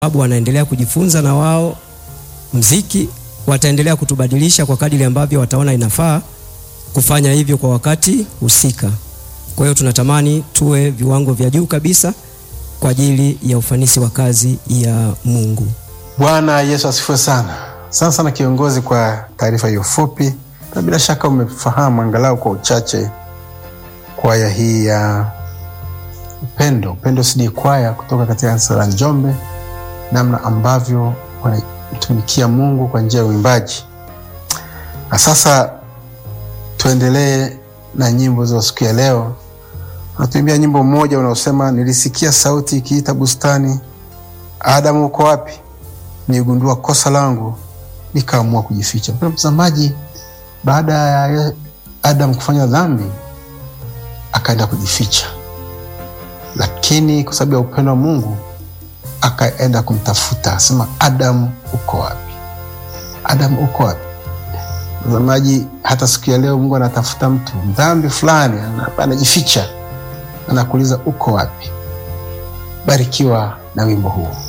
sababu wanaendelea kujifunza na wao mziki, wataendelea kutubadilisha kwa kadiri ambavyo wataona inafaa kufanya hivyo kwa wakati husika. Kwa hiyo tunatamani tuwe viwango vya juu kabisa kwa ajili ya ufanisi wa kazi ya Mungu. Bwana Yesu asifiwe sana. Sana sana kiongozi, kwa taarifa hiyo fupi, na bila shaka umefahamu angalau kwa uchache kwaya hii ya Upendo, Upendo CD kwaya kutoka katika kanisa la Njombe, namna ambavyo wanamtumikia Mungu kwa njia ya uimbaji. Na sasa tuendelee na nyimbo za siku ya leo. Natuimbia nyimbo mmoja unaosema, nilisikia sauti ikiita bustani, Adamu uko wapi? Nigundua kosa langu, nikaamua kujificha. Mpendwa mtazamaji, baada ya Adamu kufanya dhambi, akaenda kujificha, lakini kwa sababu ya upendo wa Mungu akaenda kumtafuta, asema Adamu uko wapi? Adamu uko wapi? Mtazamaji, hata siku ya leo Mungu anatafuta mtu dhambi fulani, anajificha, anakuuliza uko wapi? Barikiwa na wimbo huu.